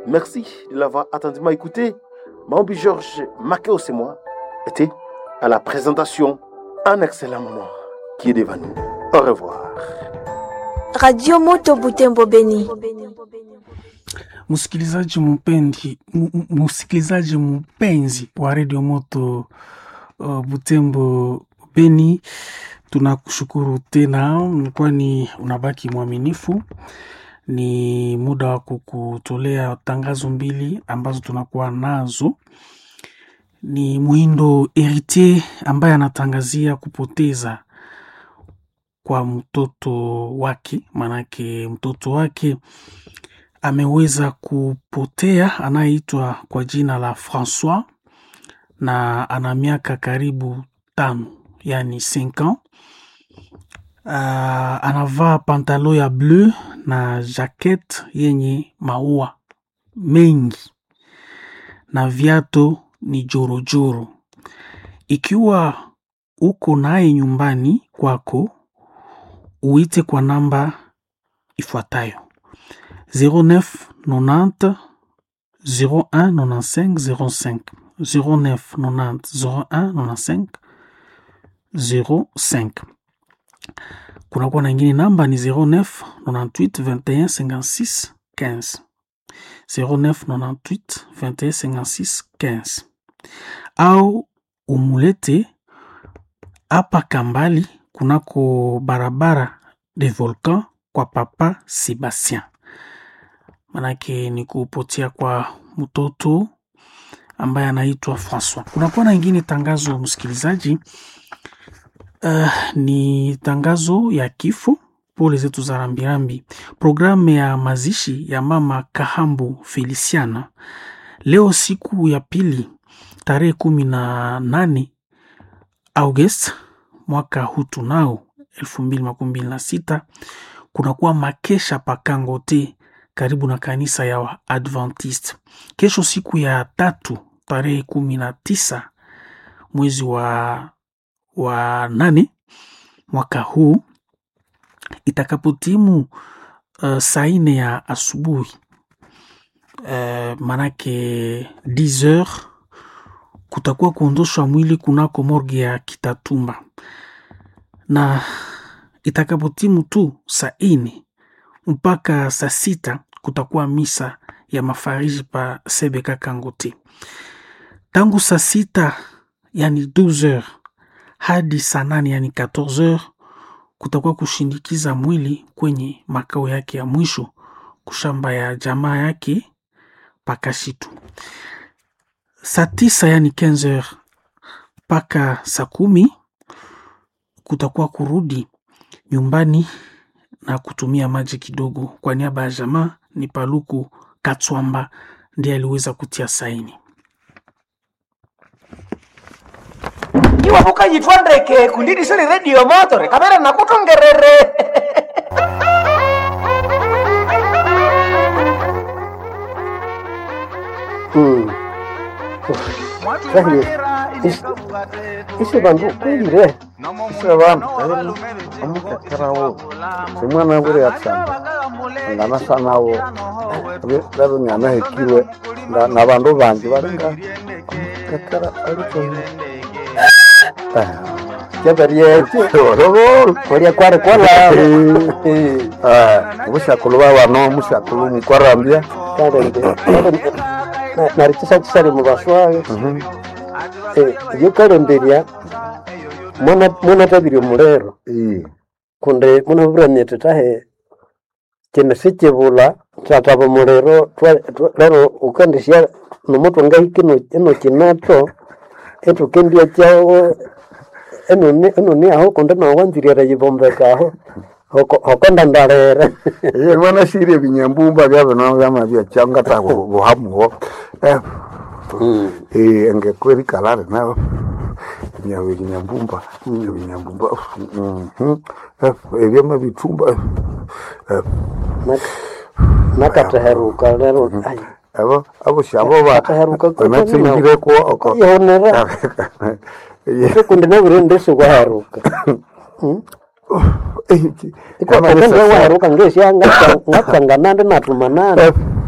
Merci de l'avoir attentivement écouté. Maombi Georges Makeo, c'est moi, était à la présentation. Un excellent moment qui est devant nous. Au revoir. Radio Moto Butembo Beni. Msikilizaji mpendi, m- m- msikilizaji mpenzi wa Radio Moto uh, Butembo Beni, tunakushukuru tena, kwani unabaki mwaminifu. Ni muda wa kukutolea tangazo mbili ambazo tunakuwa nazo. Ni Muhindo Heritier ambaye anatangazia kupoteza kwa mtoto wake, maanake mtoto wake ameweza kupotea, anayeitwa kwa jina la Francois na ana miaka karibu tano, yani 5 ans. Uh, anavaa pantalo ya bleu na jacket yenye maua mengi na viato ni jorojoro. Ikiwa uko naye nyumbani kwako, uite kwa namba ifuatayo 09 90 01 95 05 09 90 01 95 05 kunakuwa na ingine namba ni 09 98 21 56 15 09 98 21 56 15 au umulete hapa Kambali kunako barabara de Volcan kwa papa Sebastien, manake ni kupotea kwa mtoto ambaye anaitwa Francois. Kunakuwa na ingine tangazo msikilizaji, uh, ni tangazo ya kifo. Pole zetu za rambirambi. Programu ya mazishi ya mama Kahambu Feliciana leo siku ya pili tarehe kumi na nane August mwaka huu tunao elfu mbili makumi mbili na sita kunakuwa makesha pakangote karibu na kanisa ya Adventist. Kesho siku ya tatu tarehe kumi na tisa mwezi wa, wa nane mwaka huu itakapotimu uh, saa nne ya asubuhi uh, manake 10 heures kutakuwa kuondoshwa mwili kunako morgue ya Kitatumba na itakapotimu tu saa nne mpaka saa sita kutakuwa misa ya mafariji pa Sebeka Kangote. Tangu saa sita yani 12 heures hadi saa nane yani 14 heures kutakuwa kushindikiza mwili kwenye makao yake ya mwisho kushamba ya jamaa yake Pakashitu. Saa tisa yani 15 heures mpaka saa kumi kutakuwa kurudi nyumbani na kutumia maji kidogo. Kwa niaba ya jamaa ni Paluku Katswamba ndiye aliweza kutia saini. iwapo kayitwa ndeke kundidisili redio motore kamera nakutongerere Mm. Sahili, is- isi bandu kwilire isi bandu amukekerawo simwana buri yatsamba ngana sanawo lero nyanahekiwe nga- na bandu bangi baringa amukekera alitoyi kyabaryeki kulya kwari kwala obushakulu babano mushakulu mukwarambya narikisa kisari mubaswaga yukalemberya mwanatabirya omulero kundi munaburamyete tahe kino sikibula kyataba omuliro twa- twa- lero ukandisya nomutu ngahiki ino kinato etukendya kyawo enoni enoni aho kundi nawanziriara yibombeka aho hoko- hokondandalere iye mwana shiri ebinyambumba byabino byamabya cyangata buhamuho eh engekweri kalare nayo nyawe binyambumba ebinyambumba ebyama bitumba nakateheruka lero ai, abo abo shabo ba Ataheruka kuko banatsinjire ko oko yonera kundi nabire ndesi waheruka ikwakonde waheruka ngesya ngatsanga nandi natuma nandi